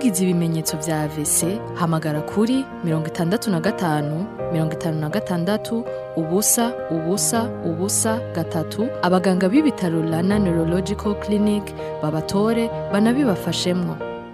wagize ibimenyetso vya AVC hamagara kuri mirongo itandatu na gatanu mirongo itanu na gatandatu ubusa ubusa ubusa gatatu abaganga b'ibitaro Rana Neurological Clinic babatore banabibafashemwo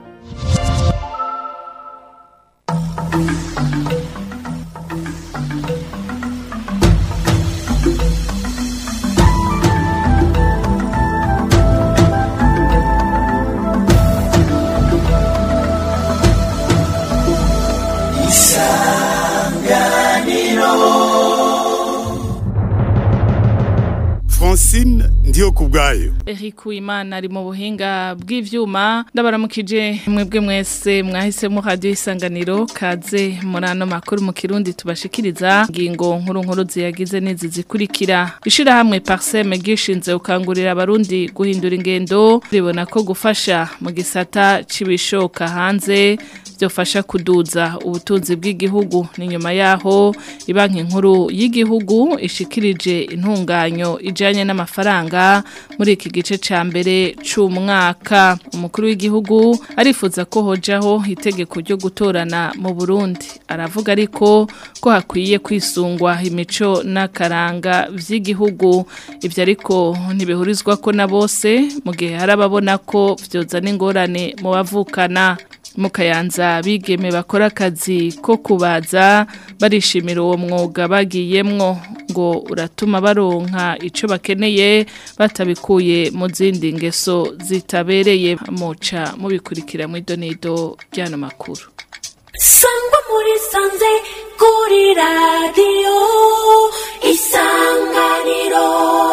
Francine ndiyo kubwayo Eric Uwimana ari mu buhinga bw'ivyuma ndabaramukije mwebwe mwese mwahisemo radio isanganiro kaze muri ano makuru mu kirundi tubashikiriza ngingo nkuru nkuru ziyagize n'izi zikurikira ishira hamwe Parsem gishinze ukangurira abarundi guhindura ingendo ribona ko gufasha mu gisata cibishoka hanze byofasha kuduza ubutunzi bw'igihugu ni nyuma yaho ibanki nkuru y'igihugu ishikirije intunganyo ijanye n'amafaranga muri iki gice ca mbere c'umwaka umukuru w'igihugu arifuza ko hojaho itegeko ryo gutorana mu Burundi aravuga ariko ko hakwiye kwisungwa imico n'akaranga vy'igihugu ivyo ariko ntibihurizwa ko na bose mu gihe hari ababona ko vyozana ingorane mu bavukana mukayanza bigeme bakora akazi ko kubaza barishimira uwo mwuga bagiyemwo ngo uratuma baronka ico bakeneye batabikuye mu zindi ngeso zitabereye muca mubikurikira mu idonido ry'ano makuru sangwa muri sanze kuri radiyo isanganiro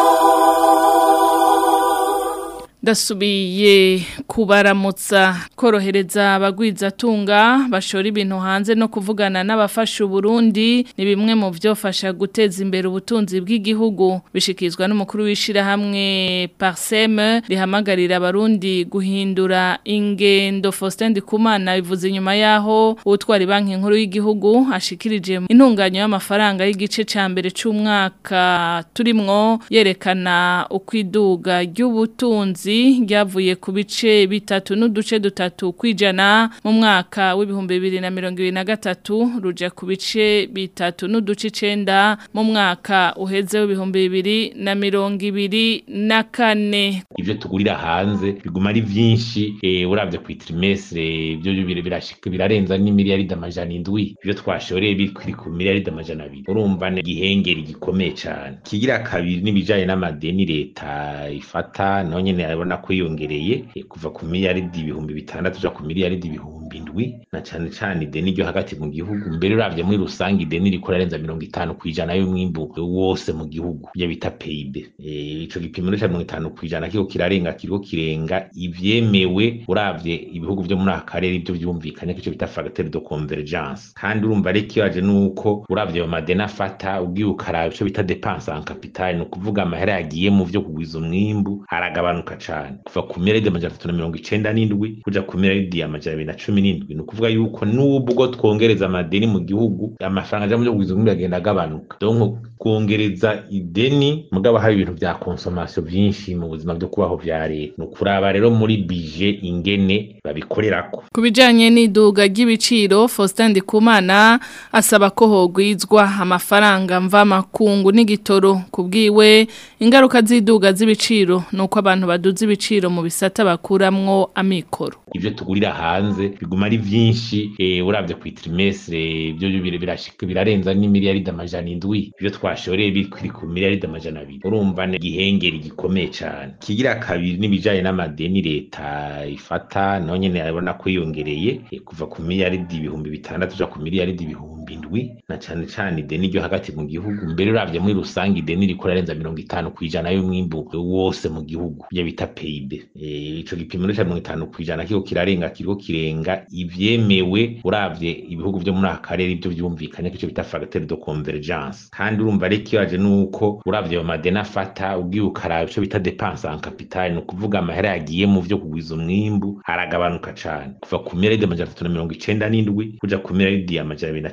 Dasubiye kubaramutsa korohereza abagwiza tunga bashora ibintu hanze no kuvugana n'abafasha Burundi ni bimwe mu vyofasha guteza imbere ubutunzi bw'igihugu bishikizwa n'umukuru wishira hamwe Parsem rihamagarira abarundi guhindura ingendo Faustin Ndikumana bivuze inyuma yaho utwara banki nkuru y'igihugu ashikirije intunganyo y'amafaranga y'igice ca mbere c'umwaka turimwo yerekana ukwiduga ry'ubutunzi ryavuye ku bice bitatu n'uduce dutatu kwijana mu mwaka w'ibihumbi bibiri na mirongo ibiri na gatatu ruja ku bice bitatu n'uduce icenda mu mwaka uheze w'ibihumbi bibiri na mirongo ibiri na kane ivyo tugurira hanze biguma ari vyinshi eh, uravye ku trimestre ivyo birashika birarenza n'imiliyaridi amajana indwi ivyo twashoreye biri ku miliyaridi amajana abiri urumva ni igihengeri gikomeye cane kigira kabiri n'ibijanye n'amadeni leta ifata naho nyene urabona ko yiyongereye kuva ku miliyaridi ibihumbi bitandatu uja ku miliyaridi ibihumbi indwi na cane cane ideni ryo hagati mu gihugu mbere uravye muri rusange ideni riko rarenza mirongo itanu kw'ijana y'umwimbu wose mu gihugu ivyo bita PIB ico gipimo ca mirongo itanu kw'ijana kiriko kirarenga kiriko kirenga ivyemewe uravye ibihugu vyo muri aka karere ivyo vyumvikanye ko ico bita facteur de convergence kandi urumva rero ikibaje nuko uravye ayo madeni afata ugiye ukaraba ico bita dépense en capital ni ukuvuga amahera yagiye mu vyo kugwiza umwimbu aragabanuka cane kuva ku miliyaridi amajana atatu na mirongo icenda n'indwi kuja ku miliyaridi amajana abiri na cumi n'indwi ni ukuvuga yuko nubwo twongereza amadeni mu gihugu amafaranga aja mu vyo kugwiza umwimbu agenda agabanuka donc kwongereza ideni mugabo hari ibintu vya consommation vyinshi mu buzima vyo kubaho vya leta ni ukuraba rero muri bije ingene babikorerako ku bijanye n'iduga ry'ibiciro Faustin Ndikumana asaba ko hogwizwa amafaranga mva makungu n'igitoro kubwiwe ingaruka z'iduga z'ibiciro nuko abantu baduza ibiciro mu bisata bakuramwo amikoro ivyo tugurira hanze biguma ari vyinshi eh, uravye ku trimestre ivyo birashika birarenza n'imiliyaridi amajana indwi ivyo twashoreye biri ku miliyaridi amajana abiri urumva ni igihengeri gikomeye cane kigira kabiri n'ibijanye n'amadeni leta ifata naho nyene urabona ko yiyongereye kuva ku miliyaridi ibihumbi bitandatu uja ku miliyaridi ibihumbi indwi na cane cane ideni ryo hagati mu gihugu mbere uravye muri rusange ideni riko rarenza mirongo itanu kw'ijana y'umwimbu wose mu gihugu ivyo bita PIB ico gipimo ca mirongo itanu kw'ijana kiriko kirarenga kiriko kirenga ivyemewe uravye ibihugu vyo muri aka karere ivyo vyumvikanye ko ico bita facteur de convergence kandi urumva rero ikibaje nuko uravye ayo madeni afata ugiye ukaraba ico bita dépense en capital ni ukuvuga amahera yagiye mu vyo kugwiza umwimbu aragabanuka cane kuva ku miliyaridi amajana atatu na mirongo icenda n'indwi kuja ku miliyaridi amajana abiri na cumi n'indwi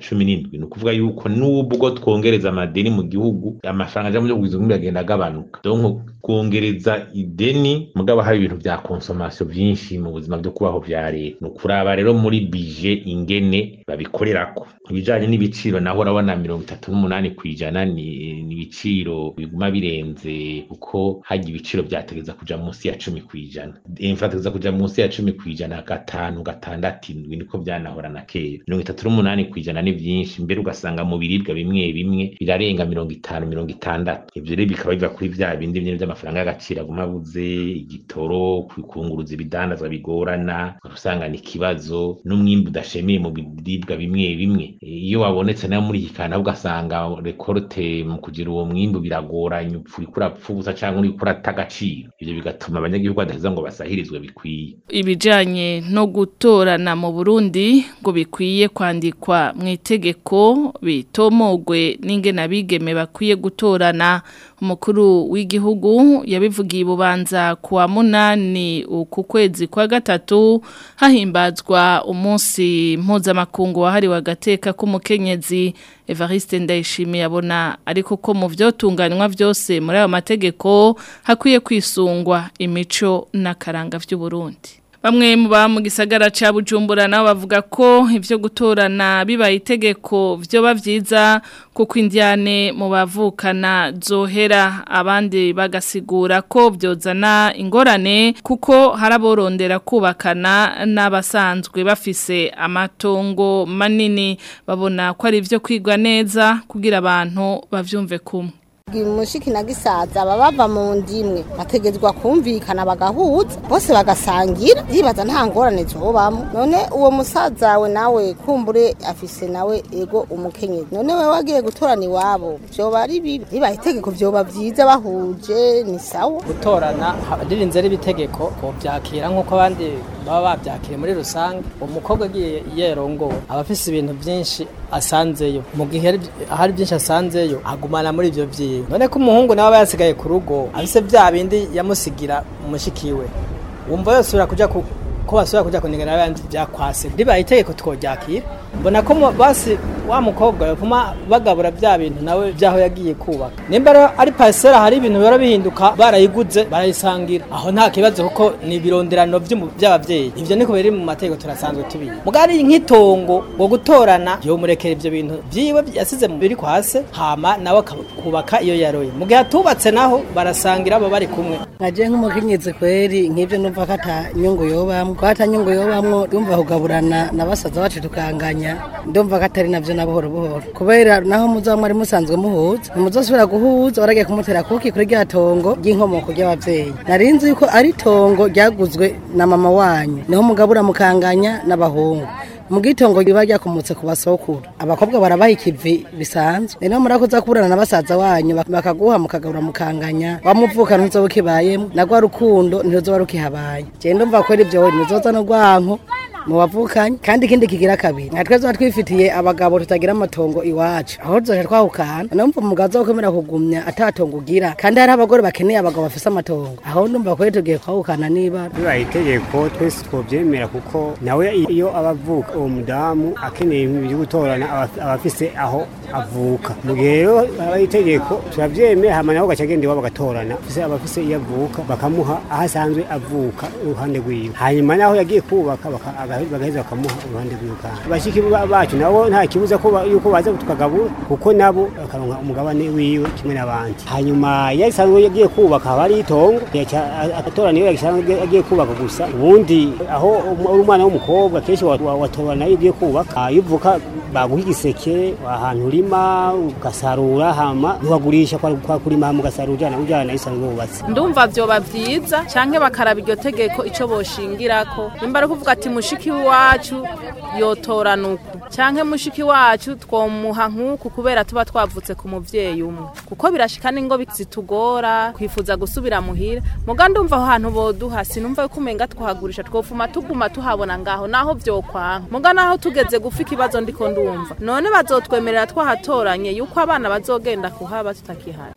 n'indwi ni ukuvuga yuko n'ubwo twongereza amadeni mu gihugu amafaranga aja mu byo kugwiza umwimbu agenda agabanuka donc kwongereza ideni mugabo hari ibintu vya consommation vyinshi mu buzima byo kubaho vya leta ni ukuraba rero muri bije ingene babikorerako ibijanye n'ibiciro naho urabona mirongo itatu n'umunani kw'ijana ni ni ibiciro biguma birenze kuko harya ibiciro vyategeza kuja munsi ya cumi kw'ijana inflategeza kuja munsi ya cumi kw'ijana gatanu gatandatu indwi niko vyanahora na kera mirongo itatu n'umunani kw'ijana ni vyinshi mbere ugasanga mu biribwa bimwe bimwe birarenga mirongo itanu mirongo itandatu ivyo rero bikaba biva kuri vya bindi nyene vy'amafaranga y'agaciro aguma abuze igitoro kunguruza ibidandazwa bigorana usanga ni ikibazo n'umwimbu udashemeye mu biribwa bimwe bimwe iyo wabonetse nayo muri iki kantu ugasanga rekorte mu kugira uwo mwimbu biragoranye upfa uriko urapfa ubusa canke uriko urata agaciro ivyo bigatuma abanyagihugu badaheza ngo basahirizwe bikwiye ibijanye no gutorana mu Burundi ngo bikwiye kwandikwa mu itegeko bitomogwe n'ingene abigeme bakwiye gutorana umukuru w'igihugu yabivugiye bubanza kuwa munani uku kwezi kwa gatatu hahimbazwa umunsi mpuzamakungu wahariwe agateka k'umukenyezi Evariste Ndayishimiye abona ariko ko mu vyotunganywa vyose muri ayo mategeko hakwiye kwisungwa imico n'akaranga vy'u Burundi Bamwe mu ba mu gisagara ca Bujumbura nabo bavuga ko ivyo gutorana bibaye itegeko vyoba vyiza kuko indiane mu bavukana zohera abandi bagasigura ko vyozana ingorane kuko haraborondera kubakana n'abasanzwe bafise amatongo manini babona ko ari ivyo kwigwa neza kugira abantu bavyumve kumwe mushiki na gisaza baba bava mu ndimwe bategezwa kumvikana bagahuza bose bagasangira yibaza nta ngorane zobamo none uwo musaza we nawe kumbure afise nawe ego umukenyezi none we wagiye gutorana iwabo vyoba ari bibi ribaye itegeko vyoba vyiza bahuje ni sawa gutorana ririnze ari ibitegeko bovyakira nk'uko abandi baba bavyakiriye muri rusange umukobwa agiye yerongowe aba afise ibintu vyinshi asanzeyo mu gihe hari byinshi asanzeyo agumana muri ivyo vyiwe none ko umuhungu nawe aba yasigaye ku rugo afise vya bindi yamusigira umushikiwe wumva yosubira kuja ku ko basubira kuja kunengera abandi vyakwase ribaye itegeko tworyakira mbona ko basi wa mukobwa yopfuma bagabura vya bintu nawe vyaho yagiye kubaka nimba rero ari parcelle hari ibintu bihora bihinduka barayiguze barayisangira aho nta kibazo kuko ni ibironderano vy'abavyeyi ivyo niko biri mu mategeko turasanzwe tubizi mugari nk'itongo ngo gutorana yomurekera ivyo bintu vyiwe yasize mu biri kwase hama nawe akubaka iyo yaroye mu gihe atubatse naho barasangira abo bari kumwe naje nk'umukenyezi kweri nk'ivyo numva ko ata nyungu yobamwo ko ata nyungu yobamwo ndumva kugaburana na basaza bacu tukanganya ndumva ko atari navyo na buhoro buhoro kubera naho muzoba mwari musanzwe muhuza ntimuzosubira guhuza waragiye kumutera kuki kuri rya tongo ry'inkomoko ry'abavyeyi nari nzi yuko ari tongo ryaguzwe na mama wanyu niho mugabura mukanganya n'abahungu mu gitongo riba ryakomotse ku basokuru abakobwa barabaha ikivi bisanzwe rero murakoza kuburana na basaza wanyu bakaguha mukagabura mukanganya wamuvuka ntuzoba ukibayemo na rwa rukundo ntiruzoba rukihabaye je ndumva ko ivyo ntizoza no rwanko mu bavukanye kandi ikindi kigira kabiri nka twese twifitiye abagabo tutagira amatongo iwacu aho tuzoja twahukana numva umugabo azokomera kugumya atatongo ugira kandi hari abagore bakeneye abagabo bafise amatongo aho ndumva ko tugiye kwahukana niba bibaye itegeko twese twovyemera kuko nawe iyo abavuka uwo mudamu akeneye ibyo gutorana aba afise aho avuka mu gihe rero habaye itegeko turavyemera hama nawe gaca agenda iwabo bagatorana aba afise iyo avuka bakamuha aho asanzwe avuka uruhande rwiwe hanyuma naho yagiye kubaka bagaheza bakamuha uruhande rwiwe kandi bashiki bacu nabo nta kibuza yuko baza tukagabura kuko nabo bakaronka umugabane wiwe kimwe n'abandi hanyuma iyo asanzwe yagiye kubaka haba hari itongo agatorana iyo agiye kubaka gusa ubundi aho uri umwana w'umukobwa kenshi watorana iyo ugiye kubaka iyo uvuka baguha igiseke ahantu urima ugasarura hama ntiwagurisha kwa kurima hama ugasarura ujana ujana isanzwe wubatse ndumva vyoba vyiza canke bakaraba iryo tegeko ico boshingirako nimba ari kuvuga ati mushiki wacu yotorana uku canke mushiki wacu twomuha nk'uku kubera tuba twavutse ku muvyeyi umwe kuko birashika n'ingo zitugora kwifuza gusubira muhira muga ndumva aho hantu boduha sinumva yuko umenga twahagurisha twofuma tuguma tuhabona ngaho naho vyokwanka muga naho tugeze gufa ikibazo ndiko ndumva none bazotwemerera twahatoranye yuko abana bazogenda kuhaba tutakihari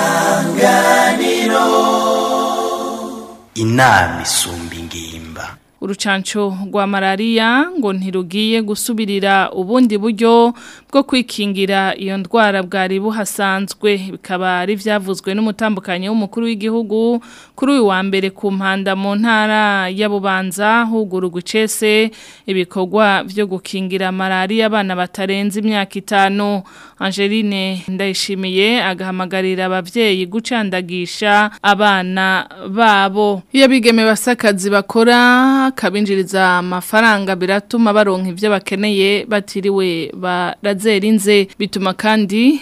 isanganiro inama isumba ingimba urucanco rwa malaria ngo ntirugiye gusubirira ubundi buryo bwo kwikingira iyo ndwara bwari buhasanzwe bikaba ari vyavuzwe n'umutambukanyi w'umukuru w'igihugu kuri uyu wa mbere ku mpanda mu ntara ya Bubanza hugurugwa icese ibikorwa vyo gukingira malaria abana batarenze imyaka itanu Angeline ndayishimiye agahamagarira abavyeyi gucandagisha abana babo iyo bigeme basakazi bakora kabinjiriza amafaranga biratuma baronka ivyo bakeneye batiriwe barazera inze bituma kandi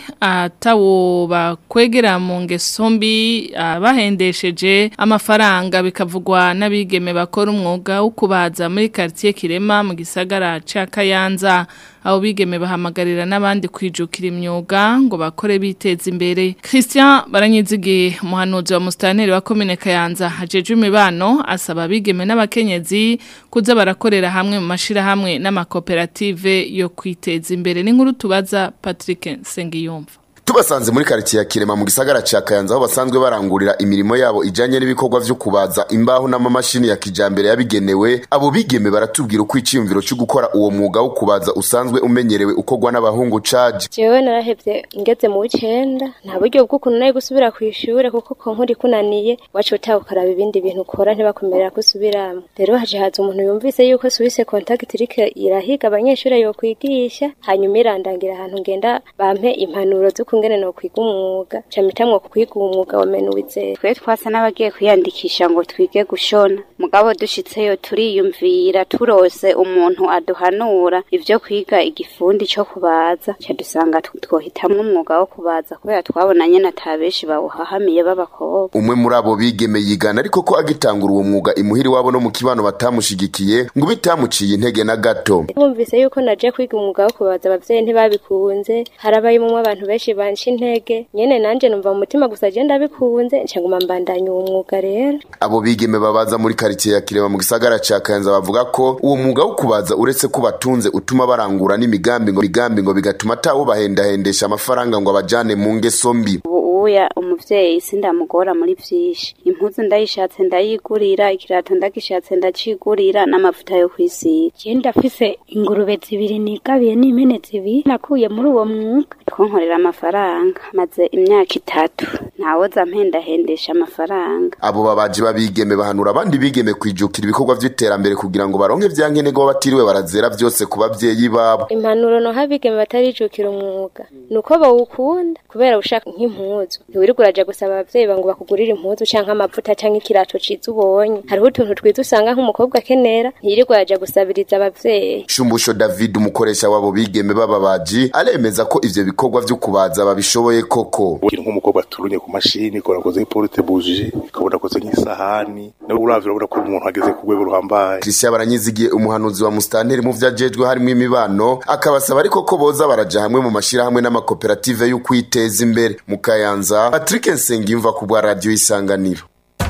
atawo bakwegera mu ngeso mbi bahendesheje amafaranga bikavugwa n'abigeme bakora umwuga wo kubaza muri quartier Kirema mu gisagara ca Kayanza abo bigeme bahamagarira n'abandi kwijukira imyuga ngo bakore biteza imbere Christian baranyizigiye umuhanuzi wa mustaneri wa commune Kayanza hajeje imibano asaba abigeme n'abakenyezi kuza barakorera hamwe mu mashira hamwe n'amakoperative yo kwiteza imbere n'inkuru tubaza Patrick Sengiyumva tubasanze muri karitsiye ya kirema mu gisagara ca kayanza aho basanzwe barangurira imirimo yabo ijanye n'ibikorwa vyo kubaza imbaho n'amamashini ya kijambere yabigenewe abo bigeme baratubwira uko iciyumviro cyo gukora uwo mwuga wo kubaza usanzwe umenyerewe ukorwa n'abahungu caje jewe narahevye ngeze mu w'icenda nta buryo bw'ukuntu nayo gusubira kw'ishure kuko konkuri kunaniye wacu utaha ukaraba ibindi bintu ukora ntibakumerera ko usubiramo rero haje haza umuntu yumvise yuko suwise contact iriko irahiga abanyeshure yokwigisha hanyuma irandangira ahantu ngenda bampe impanuro zo kungene no kwiga umwuga camitamwo kwiga umwuga wa menuwize twe twasa n'abagiye kwiyandikisha ngo twige gushona mugabo dushitseyo turiyumvira turose umuntu aduhanura ivyo kwiga igifundi co kubaza cadusanga twohitamwo umwuga wo kubaza kubera twabona nyene ata benshi bawuhahamiye b'abakobwa umwe muri abo bigeme yigana ariko ko agitangura uwo mwuga imuhiri wabo no mu kibano batamushigikiye ngo bitamuciye intege na gato bumvise yuko naje kwiga umwuga wo kubaza abavyeyi ntibabikunze harabayimwo abantu benshi banshi intege nyene nanje numva mu mutima gusa je ndabikunze nca nguma mbandanya uwo mwuga rero abo bigeme babaza muri karitsiye ya kirema mu gisagara ca kayanza bavuga ko uwo mwuga wo kubaza uretse ko batunze utuma barangura n'imigambi ngo migambi ngo bigatuma atawo bahendahendesha amafaranga ngo abajane mu ngeso mbi uya umuvyeyi sindamugora muri vyinshi impuzu ndayishatse ndayigurira ikirato ndagishatse ndacigurira n'amavuta yo kwisiga je ndafise ingurube zibiri nigabiye n'impene zibiri nakuye muri uwo mwuga twonkorera amafaranga maze imyaka itatu ntawoza mpendahendesha amafaranga abo babaji babigeme bahanura abandi bigeme kwijukira ibikorwa vy'iterambere kugira ngo baronke vyankenerwa batiriwe barazera vyose ku bavyeyi babo impanuro no habigeme batarijukira umwuga nuko bawukunda kubera ushaka nk'impuzu ntiwirirwa uraja gusaba abavyeyi bangu bakugurira impuzu canke amavuta canke ikirato ciza ubonye hariho utuntu twiza usanga nk'umukobwa akenera ntiyirirwa uraja gusabiriza abavyeyi shumbusho david umukoresha wabo bigeme b'ababaji aremeza ko ivyo bikorwa vyo kubaza babishoboye koko nk'umukobwa aturunye ku mashini ukabona akoze nk'iporute buje ukabona akoze nk'isahani nawe uravye urabona ko umuntu ageze ku rwego ruhambaye christian baranyizigiye umuhanuzi wa mustanteri mu vyajejwe harimwo imibano akabasaba ariko ko boza baraja hamwe mu mashirahamwe n'amakoperative y'ukwiteza imbere mu kayanza patrick nsengiyumva ku bwa radiyo isanganiro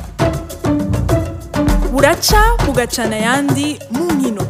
buraca bugacana ayandi mu nkino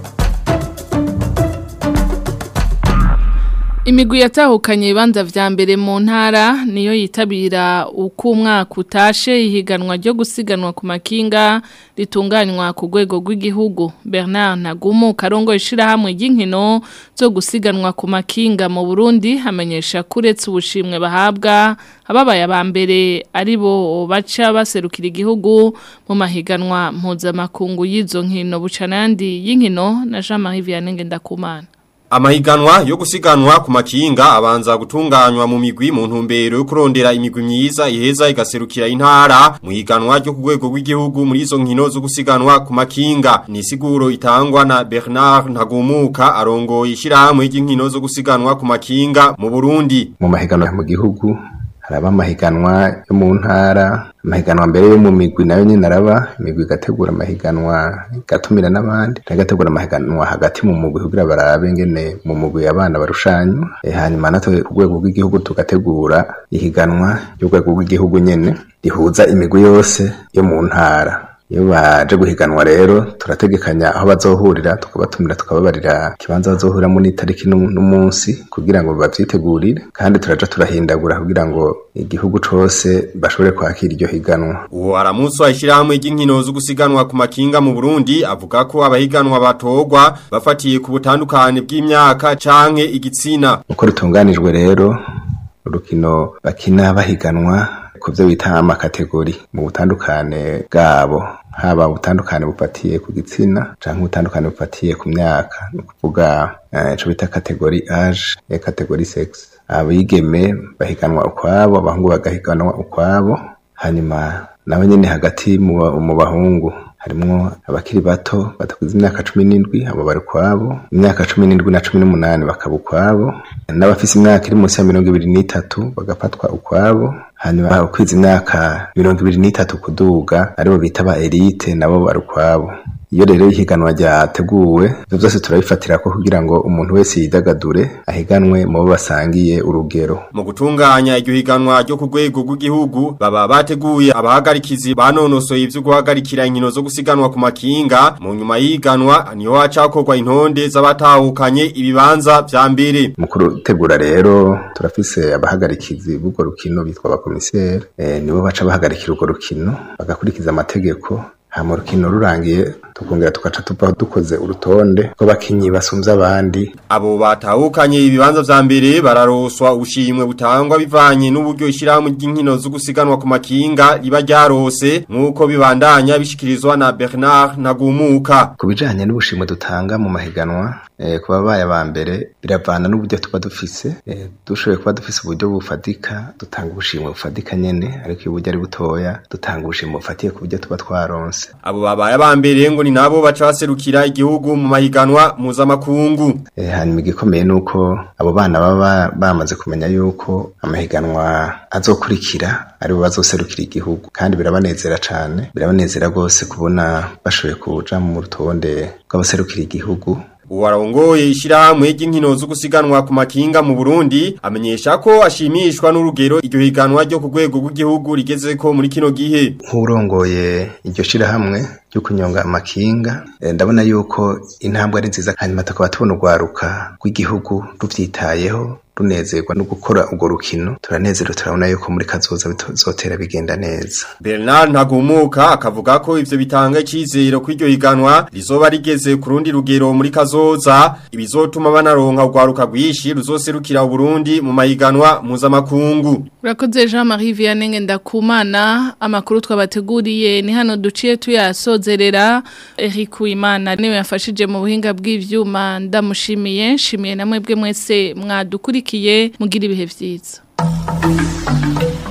Imigwi yatahukanye ibibanza vya mbere mu ntara niyo yitabira uko umwaka utashe ihiganwa ryo gusiganwa ku makinga ritunganywa ku rwego rw'igihugu Bernard Nagumu karongo ishirahamwe ry'inkino zo gusiganwa ku makinga mu Burundi hamenyesha kuretse ubushimwe bahabwa ababaye aba mbere ari bo baca baserukira igihugu mu mahiganwa mpuzamakungu y'izo nkino bucanandi y'inkino na Jean-Marie Vianney Ngendakumana Amahiganwa yo gusiganwa ku makinga abanza gutunganywa mu migwi mu ntumbero yo kurondera imigwi myiza iheza igaserukira intara mu higanwa ryo ku rwego rw'igihugu muri izo nkino zo gusiganwa ku makinga ni siguro itangwa na Bernard Ntagumuka arongoye ishyirahamwe ry'inkino zo gusiganwa ku makinga mu Burundi mu mahiganwa mu gihugu haraba amahiganwa yo mu ntara amahiganwa mbere yo mu migwi nayo nyine araba imigwi igategura amahiganwa igatumira n'abandi n'agategura amahiganwa hagati mu mugwi kugira barabe ngene mu mugwi abana barushanywa e, hanyuma natwe ku rwego rw'igihugu tugategura ihiganwa ry'urwego rw'igihugu nyene rihuza imigwi yose yo mu ntara iyo baje guhiganwa rero turategekanya aho bazohurira tukabatumira tukababarira ikibanza bazohuriramo n'itariki n'umunsi kugira ngo bavyitegurire kandi turaja turahindagura kugira ngo igihugu cose bashobore kwakira iryo higanwa uwo aramusi washirahamwe ry'inkino zo gusiganwa ku makinga mu Burundi avuga ko abahiganwa batogwa bafatiye ku butandukane bw'imyaka canke igitsina uko rutunganijwe rero urukino bakina bahiganwa ku byo bita amakategori mu butandukane bwabo haba ubutandukane bufatiye ku gitsina canke ubutandukane bufatiye ku myaka ni ukuvuga ico bita kategori age ya kategori sex abigeme bahiganwa ukwabo abahungu bagahiganwa ukwabo hanyuma nabo nyene hagati mu bahungu harimwo abakiri bato batakuze imyaka cumi n'indwi abo bari ukwabo imyaka cumi n'indwi na cumi n'umunani bakaba ukwabo n'abafise imyaka iri munsi ya mirongo ibiri n'itatu bagafatwa ukwabo hanyuma ukwiza imyaka mirongo ibiri n'itatu kuduga aribo bita ba elite nabo bari ukwabo iyo rero ihiganwa ryateguwe ivyo vyose turabifatira ko kugira ngo umuntu wese yidagadure ahiganwe mu bo basangiye urugero mu gutunganya iryo higanwa ryo ku rwego rw'igihugu baba bateguye abahagarikizi banonosoye ivyo guhagarikira inkino zo gusiganwa ku makinga mu nyuma y'ihiganwa niho hacakorwa intonde z'abatahukanye ibibanza vya mbere mu kurutegura rero turafise abahagarikizi b'urwo rukino bitwa abakomiseri e, nibo baca bahagarikira urwo rukino bagakurikiza amategeko hama urukino rurangiye tukongera tugaca tuva dukoze urutonde rw'abakinyi basumvye abandi abo batahukanye ibibanza vya mbere bararoswa ubushimwe butangwa bivanye n'uburyo ishirahamwe ry'inkino zo gusiganwa ku makinga riba ryarose nk'uko bibandanya bishikirizwa na Bernard Ntagumuka ku bijanye n'ubushimwe dutanga mu mahiganwa eh, ku babaye aba mbere biravana n'uburyo tuba dufise eh, dushoboye kuba dufise uburyo bufatika dutanga ubushimwe bufatika nyene ariko iyo uburyo ari butoya dutanga ubushimwe bufatiye ku buryo tuba twaronse abo babaye aba mbere ngo ni nabo baca baserukira igihugu mu mahiganwa mpuzamakungu eh, hanyuma igikomeye nuko abo bana baba bamaze kumenya yuko amahiganwa azokurikira aribo bazoserukira igihugu kandi birabanezera cane birabanezera rwose kubona bashoboye kuja mu rutonde rw'abaserukira igihugu Uwarongoye ishirahamwe ry'inkino zo gusiganwa ku makinga mu Burundi amenyesha ko ashimishwa n'urugero iryo higanwa ryo ku rwego rw'igihugu rigezeko muri kino gihe. Nk'urongoye iryo shirahamwe ryo kunyonga amakinga eh, ndabona yuko intambwe ari nziza hanyuma tukaba tubona urwaruka rw'igihugu ruvyitayeho runezerwa no gukora urwo rukino turanezerewe turabona yuko muri kazoza bizotera bigenda neza Bernard Ntagumuka akavuga ko ivyo bitanga icizero ko iryo higanwa rizoba rigeze ku rundi rugero muri kazoza ibizotuma banaronka urwaruka rwishi ruzoserukira Burundi mu mahiganwa mpuzamakungu Urakoze Jean Marie Vianney Ndakumana amakuru twabateguriye ni hano duciye tuyasozerera Eric Uwimana niwe yafashije mu buhinga bw'ivyuma ndamushimiye nshimiye namwe bwe mwese mwadukurikiye mugira ibihe vyiza